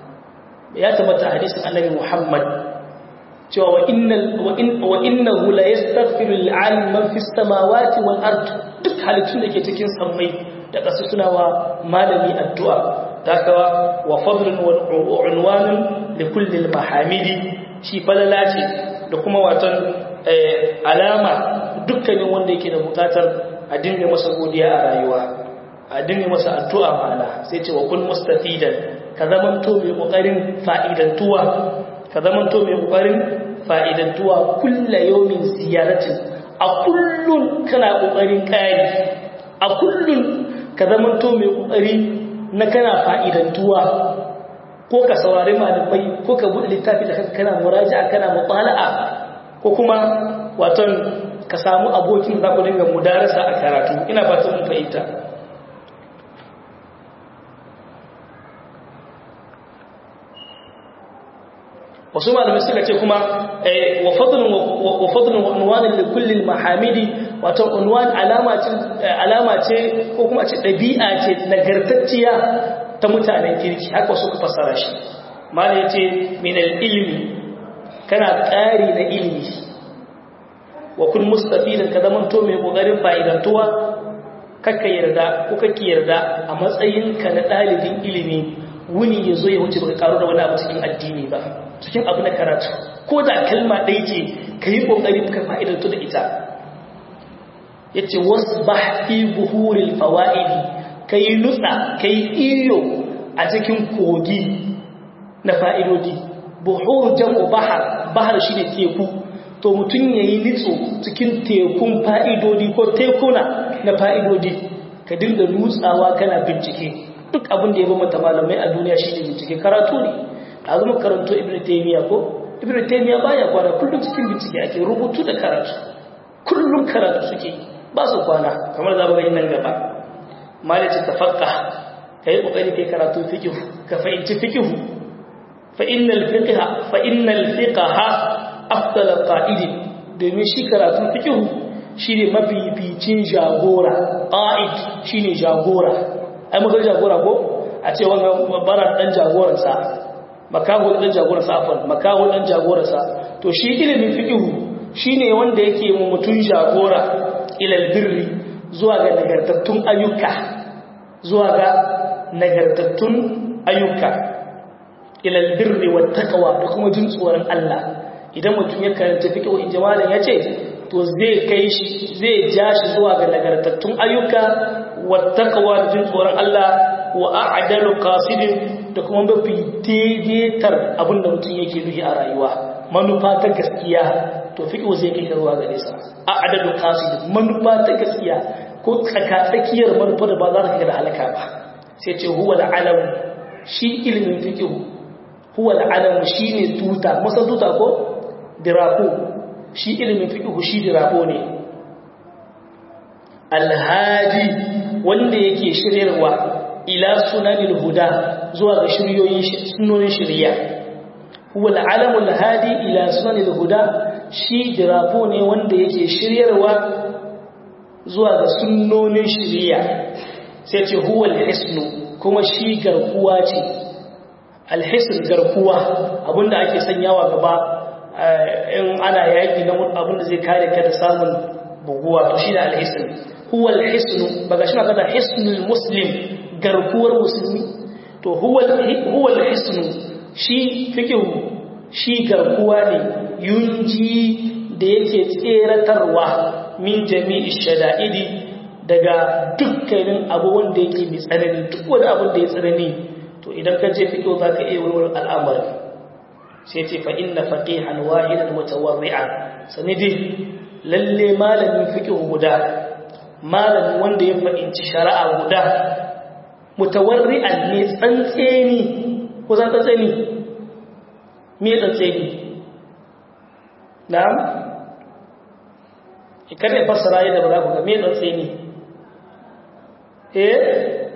ya tabbata hadisin annabi muhammad cewa wa innahu la yastaghfiru lil'alim man fi samawati wal ard duk halittun da ke cikin sammai da ƙasa suna wa malami addu'a takawa wa fadlun wa unwanun li kulli al-mahamidi shi falala ce da kuma watan alama dukkanin wanda yake da bukatar a dinga masa godiya a rayuwa a dinga masa addu'a ma'ana sai ce wa kun mustafidan ka zamanto mai kokarin fa'idantuwa ka zamanto mai kokarin fa'idantuwa kullu yawmin ziyaratin a kullun kana kokarin kai a kullun ka zamanto mai kokari na kana fa'idantuwa ko ka saurari malamai ko ka buɗe littafi da kanka kana muraja'a kana mutala'a ko kuma waton ka samu abokin za ku dinga mudarasa a karatu ina fatan mun fahimta wasu malamai suka ce kuma wa fadlun wa fadlun wa unwanin li kulli mahamidi wato unwan alama ce alama ce ko kuma ce dabi'a ce nagartacciya ta mutanen kirki haka suka fassara shi malai yace min al-ilmi kana ƙari na ilimi wa kun mustafidan ka zaman to mai kokarin fa'idantuwa kakka yarda ko kake yarda a matsayinka na ɗalibin ilimi wuni ya zo ya wuce baka karu da wani abu cikin addini ba cikin abu na karatu ko da kalma ɗaya ce ka yi ƙoƙari ka fa'idantu da ita ya ce wasu ba fi buhurin fawa'idi ka yi nutsa ka yi iyo a cikin kogi na fa'idodi buhur jam'u bahar bahar shi ne teku to mutum ya yi nitso cikin tekun fa'idodi ko tekuna na fa'idodi ka dinga nutsawa kana bincike duk abin da ya bambanta malamai a duniya shi ne bincike karatu ne a zama karanto ibn taymiya ko ibn taymiya baya kwana kullum cikin bincike ake rubutu da karatu kullum karatu suke ba su kwana kamar za mu gani nan gaba malaci tafaqqa kai kokari kai karatu fiqh ka fahimci fiqh fa innal fiqha fa innal fiqha afdal qa'id domin shi karatu fiqh shine mabibicin jagora qa'id shine jagora ai muka jagora ko a ce wannan bara dan jagoransa makaho dan jagoransa afan makaho dan jagoransa to shi ilimin fiqh shine wanda yake mu mutun jagora ila albirri zuwa ga nagartattun ayyuka zuwa ga nagartattun ayyuka ila albirri wat taqwa da kuma jin tsoron Allah idan mutum ya karanta fiqh in jamalan yace to zai kai shi zai ja shi zuwa ga nagartattun ayyuka wattaqwa jin tsoron Allah wa a'dalu qasidin da kuma mafi daidaitar abinda mutum yake nufi a rayuwa manufa ta gaskiya to fiqh zai kai ka zuwa gare sa a'dalu qasidin manufa ta gaskiya ko tsakatsakiyar manufa da ba za ta kai da halaka ba sai ce huwa al-alam shi ilmin fiqh huwa al-alam shine tuta masa tuta ko dirako shi ilmin fiqh shi dirako ne alhadi wanda yake shiryarwa ila sunanil huda zuwa ga shiryoyin sunonin shirya huwa al'alamul hadi ila sunanil huda shi dirafo ne wanda yake shiryarwa zuwa ga sunonin shirya sai ce huwa alhisnu kuma shi garkuwa ce alhisn garkuwa abinda ake sanyawa gaba in ana yaki na abinda zai kare ka da samun buguwa to shi ne alhisn huwa alhisnu baga shi kada hisnul muslim garkuwar musulmi to huwa huwa alhisnu shi fikihu shi garkuwa ne yunji da yake tseratarwa min jami'i shada'idi daga dukkanin abu wanda yake mai tsanani duk wani abin da ya tsanani to idan ka je fikihu za ka iya warware al'amari sai ce fa inna faqihan wahidan mutawarri'an sanidi lalle malamin fikihu guda malamin wanda ya fahimci shari'a guda mutawarri'an ne tsantseni ko za tsantseni me tsantseni na'am kada ya fassara yadda ba za ku ga me tsantseni eh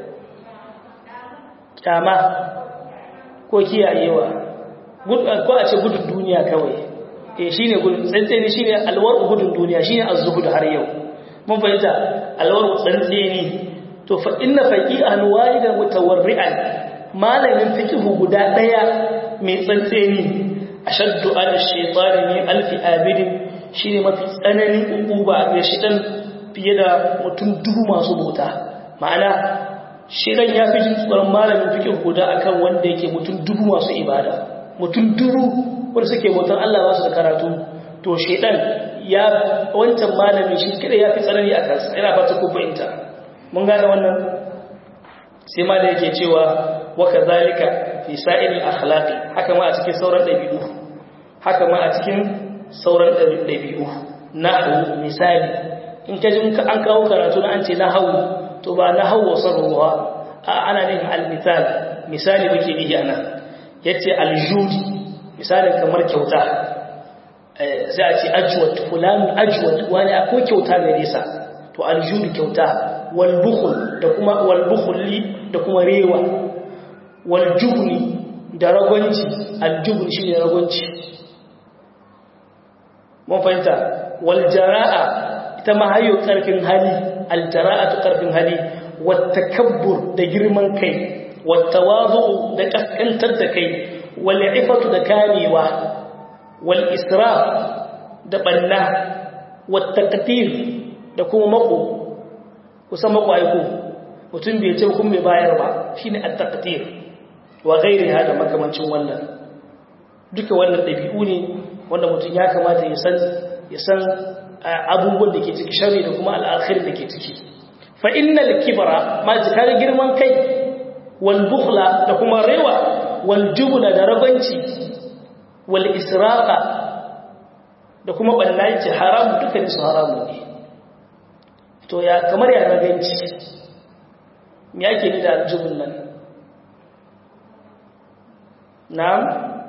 kyama ko kiyayewa ko a ce gudun duniya kawai eh shine gudun tsantseni shine alwar gudun duniya shine az-zuhud har yau mun fahimta alwar tsantseni to fa inna faqihan wahidan mutawarri'an malamin fiqhu guda daya mai tsantseni ashaddu ala shaytani min alfi abidin shine mafi tsananin ukuba ga shidan fiye da mutum dubu masu bauta ma'ana shidan ya fi jin tsoron malamin fiqhu guda akan wanda yake mutum dubu masu ibada mutum dubu wanda suke bautan Allah ba su da karatu to shedan ya wancan malami shi kada ya fi tsanani a kansa yana fata ko fahimta mun gane wannan sai ma da yake cewa wa kadhalika fi sa'il akhlaqi haka ma a cikin sauran dabi'u haka ma a cikin sauran dabi'u nahwu misali in ka ji an kawo karatu na an ce nahwu to ba nahwu sarruwa a ana ne al misal misali muke yi ana yace aljudi misalin kamar kyauta sai a ce ajwad fulan ajwad wani akwai kyauta gare sa to aljudi kyauta wal bukhl da kuma wal bukhli da kuma rewa wal jubni da ragwanci aljubni shine ragwanci mun fahimta wal jara'a ita ma hayo karfin hali al jara'atu karfin hali wat takabbur da girman kai wat tawazu da kaskantar da kai wal ifatu da kamewa wal israf da banna wat taqtir da kuma mako kusan mako aiko mutum bai ce kun bai bayar ba shine at taqtir wa ghairiha da makamancin wannan duka wannan dabi'u ne wanda mutum ya kamata ya san ya san abubuwan da ke ciki shari da kuma al'akhir da ke ciki fa innal kibra ma jikar girman kai wal bukhla da kuma rewa wal jubna da rabanci wal israqa da kuma ballaci haram duka su haramu ne to ya kamar ya raganci me yake ni da aljubun nan na'am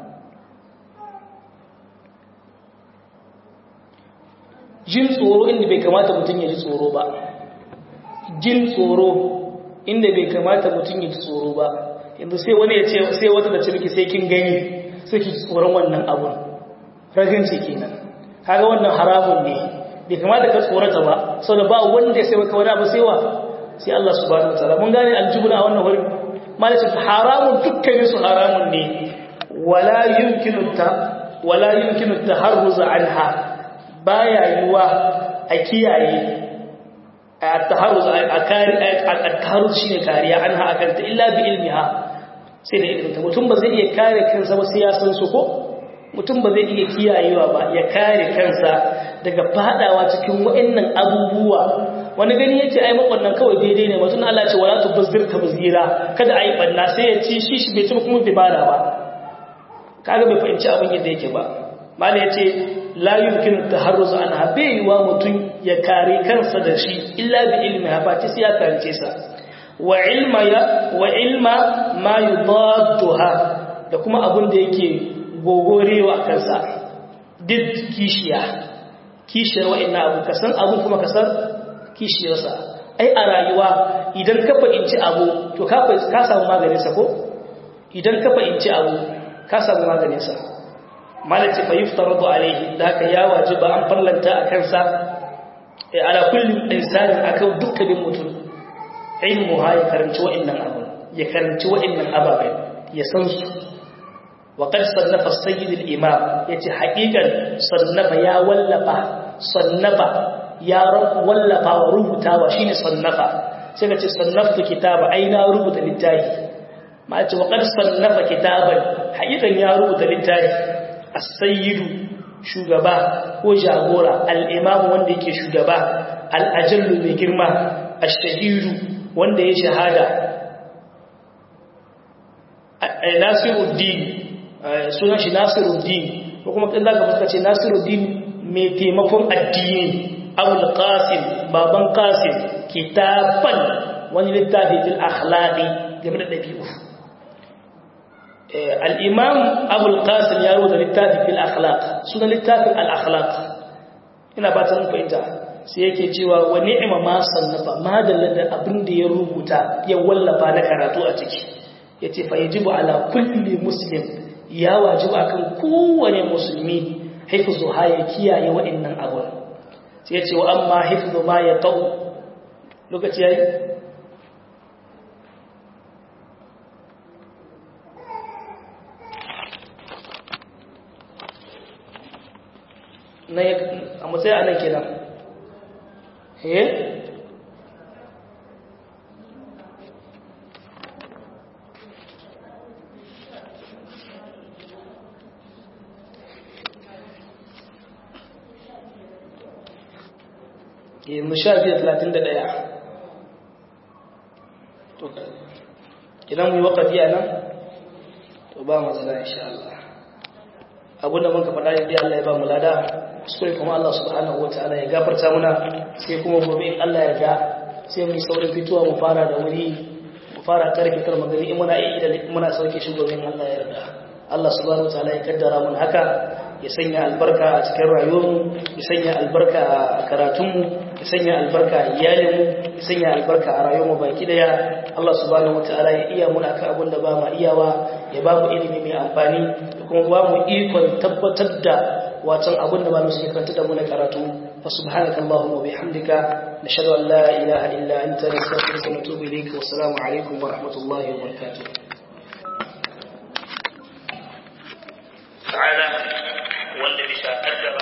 jin tsoro inda bai kamata mutum ya ji tsoro ba jin tsoro inda bai kamata mutum ya ji tsoro ba yanzu sai wani ya ce sai wata da cirki sai kin gani sai ki tsoron wannan abun raganci kenan kaga wannan haramun ne bai kamata ka tsorata ba saboda ba wanda sai maka wani abu sai wa sai Allah subhanahu wataala mun gane aljubna a wannan wurin malakin haramun dukkanin su haramun ne wala yumkinu ta wala yumkinu taharruz anha baya yiwa a kiyaye a taharruz a kari a taharruz shine kariya anha akan ta illa bi ilmiha sai da ilminta mutum ba zai iya kare kansa ba sai ya san su ko mutum ba zai iya kiyayewa ba ya kare kansa daga fadawa cikin wa'annan abubuwa wani gani yace ai makwannan kawai daidai ne mutum Allah ce wala tubazzir tabzira kada ai banna sai ya ci shi shi bai ci kuma bai bada ba kaga bai fahimci abin yadda yake ba mala yace la yumkin taharruz anha bai wa mutum ya kare kansa da shi illa bi ilmi ha ba sai ya karance sa wa ilma ya wa ilma ma yudadduha da kuma abin da yake gogorewa kansa duk kishiya kishiyar wa'annan abu ka san abu kuma ka san kishiyarsa ai a rayuwa idan ka fahimci abu to ka samu maganinsa ko idan ka fahimci abu ka samu maganinsa malaci fa yuftaradu alaihi da haka ya wajiba an farlanta a kansa ala kulli insani akan dukkanin mutum ilmu ha ya karanci wa'annan abu ya karanci wa'annan ababen ya san su وقد صنف السيد الإمام يتي حقيقا صنف يا ولفا صنف يا رب ولفا وربطا وشين صنف سيكتي صنفت كتاب أين ربط للتاي ما يتي وقد صنف كتابا حقيقا يا ربط للتاي السيد shugaba ko jagora al'imamu wanda yake shugaba al'ajallu mai girma a shahiru wanda ya shahada nasiruddin sunan shi Nasiruddin ko kuma kin zaka fuska ce Nasiruddin mai taimakon addini Abul Qasim baban Qasim kitaban wani littafi fil akhlaqi game da dabi'u al-Imam Abul Qasim ya rubuta littafi fil akhlaq sunan littafin al-akhlaq ina ba ta mun fahimta sai yake cewa wa ni'ma ma sannafa ma da abin da ya rubuta ya wallafa na karatu a ciki yace fa yajibu ala kulli muslim ya wajiba akan kowane musulmi haifuzu ha ya kiyaye waɗannan abun sai ya ce wa amma haifuzu ma ya tau lokaci yayi na a matsayi a nan kenan eh yanzu sha biyu talatin da ɗaya idan mu yi wakafi a nan to ba matsala insha Allah abinda muka faɗa yadda Allah ya ba mu lada kuskure kuma Allah subhanahu wata'ala ya gafarta muna sai kuma gobe in Allah ya ga sai mu saurin fitowa mu fara da wuri mu fara karfe kar magani in muna iya muna sauke shi gobe in Allah ya yarda Allah subhanahu wataala ya kaddara mun haka ya sanya albarka a cikin rayuwarmu ya sanya albarka a karatunmu ya sanya albarka a iyalinmu ya sanya albarka a rayuwarmu baki daya Allah subhanahu wataala ya iya muna ka abin da ba ma iyawa ya ba mu ilimi mai amfani da kuma ba mu ikon tabbatar da watan abin da malamu suke karanta da mu na karatu fa subhanaka allahumma wa bihamdika nashhadu an la ilaha illa anta nastaghfiruka wa natubu ilayka wa assalamu alaikum wa rahmatullahi wa barakatuh ta'ala wanda bisa kaddara